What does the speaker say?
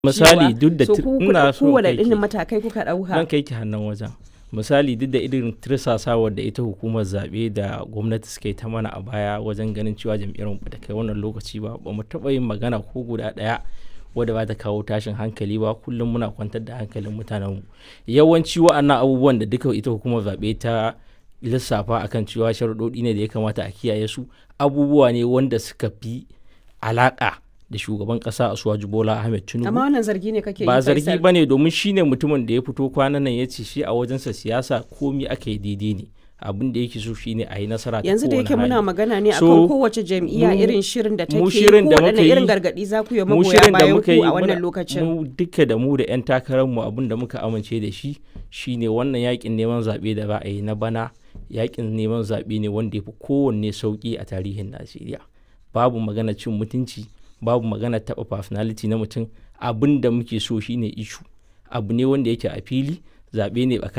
misali duk da so tir- ku ina so kowane kai ki- irin matakai kuka zan ɗauka kai ki hannun wajen misali duk da irin tirsasawar da ita hukumar zaɓe da gwamnati suka yi ta mana a baya wajen ganin cewa jam'iyyar mu bata kai wannan lokaci ba ba mu taɓa yin magana ko guda ɗaya wadda ba ta kawo tashin hankali ba kullum muna kwantar da hankalin mutanenmu yawanci wa'annan abubuwan da duka ita hukumar zaɓe ta lissafa akan cewa sharuɗoɗi ne da ya kamata a kiyaye su abubuwa ne wanda suka fi alaƙa da shugaban ƙasa Asuwaju Bola Ahmed Tinubu amma wannan zargi ne kake yi ba zargi Faisal. ba ne domin shi ne mutumin da ya fito kwanan nan ya ce shi a wajensa siyasa komi aka yi daidai ne abin da yake so shi ne a yi nasara ta yanzu da kowane yake muna hali. magana ne So, akan kowace jam'iyya mu- irin shirin da take mu yi shirin da ko muka waɗanne irin yi- gargaɗi za ku yi mu magoya shirin da bayan muka ku yi a wannan muna- lokacin mu duka da mu da 'yan takararmu abin da muka amince da shi shine wannan yakin neman zaɓe da za a yi na bana yakin neman zaɓe ne wanda ya fi kowanne sauƙi a tarihin najeriya babu magana cin mutunci babu magana taɓa personality na mutum abin da muke so shine ishu abu ne wanda yake a fili zaɓe ne tsakanin